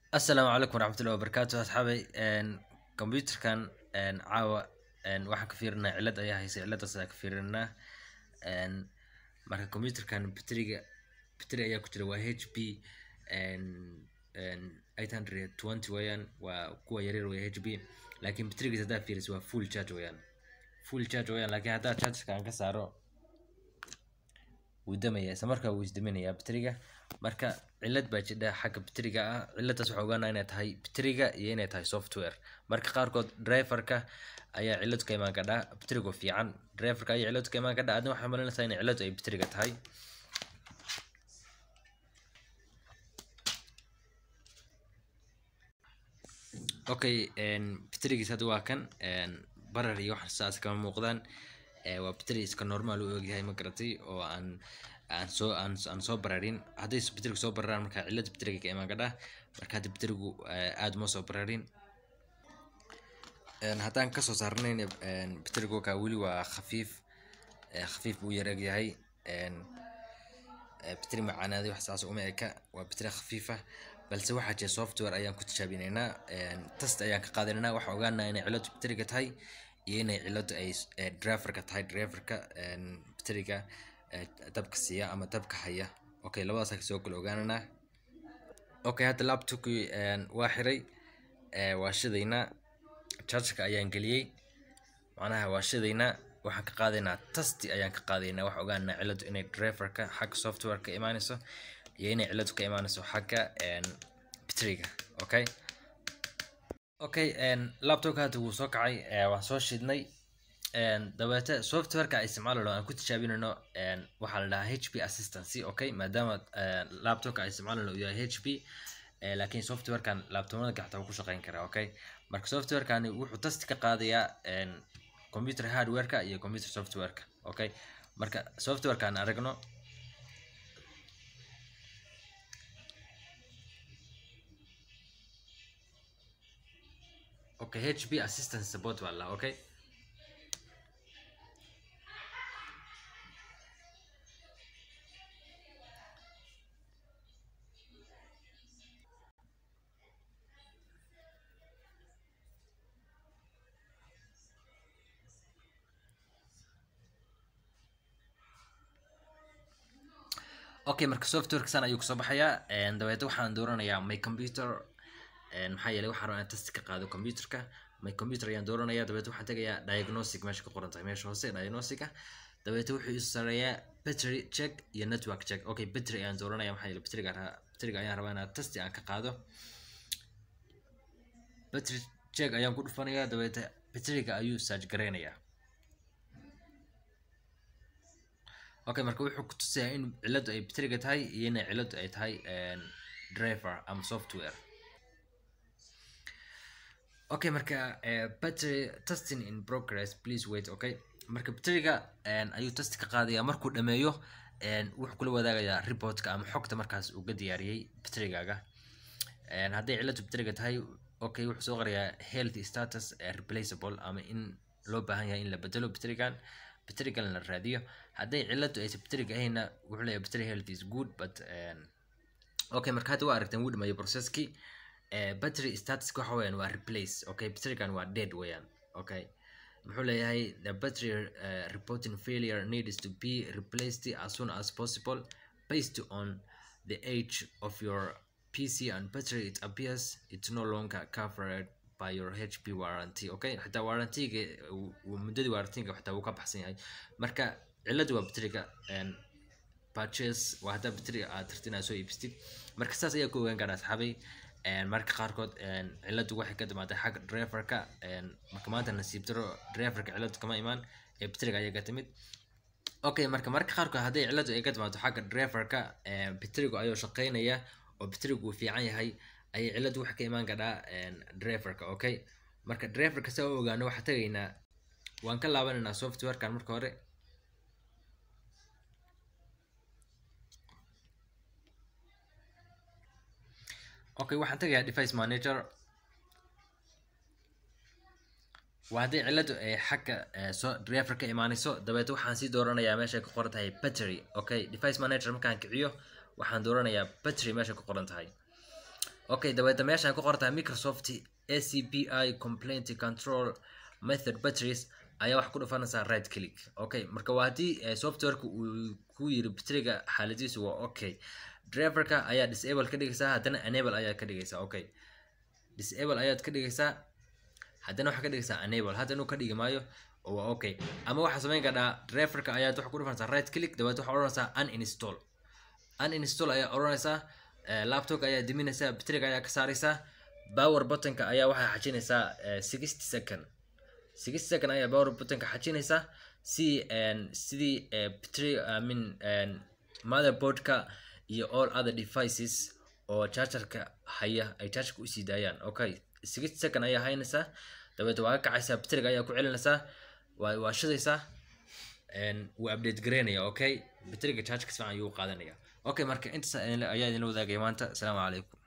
asalaamu calaykum waraxmatullahi wabarakaatu asxaabay computerkan caawa waxaan ka fiirinaa cilad ayaa haysa ciladaas ayaa ka fiirinaa marka computerkan bateriga bateri ayaa ku jira waa h p eight hundred twenty weeyaan waa kuwa yaryar wey h p laakiin baterigiis haddaa fiiriso waa full charge weeyaan full charge weeyaan laakiin haddaa chargeka aan ka saaro wuu damaya isla markaa wuu isdaminayaa bateriga marka cilad baa jidha xagga bateriga ah ciladaas waxaa ogaanaa inay tahay bateriga iyo inay tahay software marka qaarkood driverka ayaa cilad ka imaan kadhaa baterigo fiican driverka ayaa cilad ka imaan kadhaa adna waxaa malinaysaa inay ciladu ay bateriga tahay okay baterigiis hadda waa kan barar iyo wax saas kama muuqdaan waa bateri iska normal u ogyahay ma garatay oo aan aan soo aan aan soo bararin hadday bateriga soo bararaan marka cilada bateriga ka imaan kadhaa marka hadda baterigu aada uma soo bararin haddaan kasoo saarnayn bateriga wakaa weli waa khafiif khafiif buu yar egyahay bateri macaanaaday wax saas uma eka waa bateri khafiifa balse waxaa jira software ayaan ku tijaabinaynaa test ayaan ka qaadanaynaa waxaa ogaanaa inay ciladu bateriga tahay iyo inay ciladu ay driverka tahay driverka bateriga dabka siiya ama dabka haya okay labadaas kasoo kale ogaananaa okay hadda laptopkii waa xiray waa shidaynaa chargeka ayaan geliyey macnaha waa shidaynaa waxaan ka qaadaynaa tasti ayaan ka qaadaynaa waxaa ogaanaa ciladu inay driverka xagga software ka imaanayso iyo inay ciladu ka imaanayso xagga bateriga okay okay laptopka hadda wuu soo kacay waan soo shidnay dabeete softwareka isticmaalano aan ku tijaabinayno waxaa la dhahaa h p assistancy okay maadaama laptopka isticmaalano uu yahay h p laakiin softwarekan laptopnada gaxta ku shaqeyn karaa okay marka softwarekani wuxuu tasti ka qaadayaa computer hardwareka iyo computer softwareka okay marka softwarekan aragno okay hp assistance support baa la okay okay marka softwareka san ayuu kusoo baxayaa dabeete waxaan dooranayaa my computer maxaa yeelay waxaan rabaa in test ka qaado computerka my computer ayaan dooranaya dabeete waxaan tegayaa diagnostic meesha ka qoran tahay meesha hoose diagnostica dabeete wuxuu isu sareeyaa battery check iyo network check okay battery ayaan dooranaya maxaa yeelay batteriga batteriga ayaan rabaa inaan test aan ka qaado battery check ayaan ku dhufanayaa dabeete batteriga ayuu search gareynayaa okay marka wuxuu ku tusayaa in ciladu ay batteriga tahay iyo inay ciladu ay tahay driver ama software okay marka battery testing in progress please wait okay marka batteriga ayuu test ka qaadayaa markuu dhameeyo wuxuu kula wadaagayaa reportka ama xogta markaas uu ka diyaariyey batterigaaga hadday ciladu batteriga tahay okay wuxuu soo qorayaa health status replaceable ama in loo baahan yahay in la bedelo batterigan batterigan la raadiyo hadday ciladu aysan batteriga ahayna wuxuu leeyahay battery health is good but okay marka hadda waa aragteen wuu dhameeyo processkii battery status waxa weeyaan waa replace okay batterigan waa dead weeyaan okay muxuu leeyahay the battery uh, reporting failure needs to be replaced as soon as possible based on the age of your pc and battery it appears it's no longer covered by your hp warranty okay xitaa warrantyga muddadii warrantyga xitaa wuu ka baxsan yahay marka ciladu waa batteriga purchase waa haddaa batteriga aad tarti inaad soo iibsatid marka saas ayaa ku ogaan karaa asxaabay marka qaarkood ciladu waxay ka dhamaatay xagga driverka marka maanta nasiib daro driverka ciladu kama imaan ee batteriga ayaa ka timid okay marka marka qaarkood hadday ciladu ay ka dhimaato xagga driverka batterigu ayuu shaqeynaya oo batterigu uu fiican yahay ayay ciladu waxa ka imaan kadhaa driverka okay marka driverka saa u ogaano waxaa tagaynaa waan ka laabanaynaa softwarekan marka hore okay waxaan tagayaa device manager waa hadday ciladu ay xagga soo driver ka imaanayso dabeete waxaan sii dooranayaa meeshay ku qoran tahay battery okay device manager markaan kiciyo waxaan dooranayaa battery meesha ku qoran tahay okay dabeeta meeshaan ku qortaa microsoft acpi complaint control method batteries ayaa wax ku dhufanaysaa right click okay marka waa haddii softwareka uu ku yiri bateriga xaaladiisu waa okay driverka ayaa disable ka dhigaysaa haddana enable ayaad ka dhigaysaa okay disable ayaad ka dhigaysaa haddana waxaa ka dhigaysaa enable hadda inuu ka dhigi maayo oo waa okay ama waxaa samayn kadhaa driverka ayaad waxa ku dhufanaysaa right click dabeet waxaa odhanaysaa uninstall uninstall ayaa odhanaysaa laptopka ayaa diminaysaa bateriga ayaa ka saaraysaa power buttonka ayaa waxaa xajinaysaa sixty second sixty second ayaa power buttonka xajinaysaa si sidii battery i mean motherboardka iyo all other devices oo chargerka haya ay chargerka usii daayaan okay sixty second ayaa haynaysaa dabeet waa ka kacaysaa bateriga ayaa ku celinaysaa waa waa shidaysaa wuu update garaynaya okay bateriga chargerka si fiican ayuu qaadanaya okay marka intaas ayaa idinla wadaagaya maanta asalaamu calaykum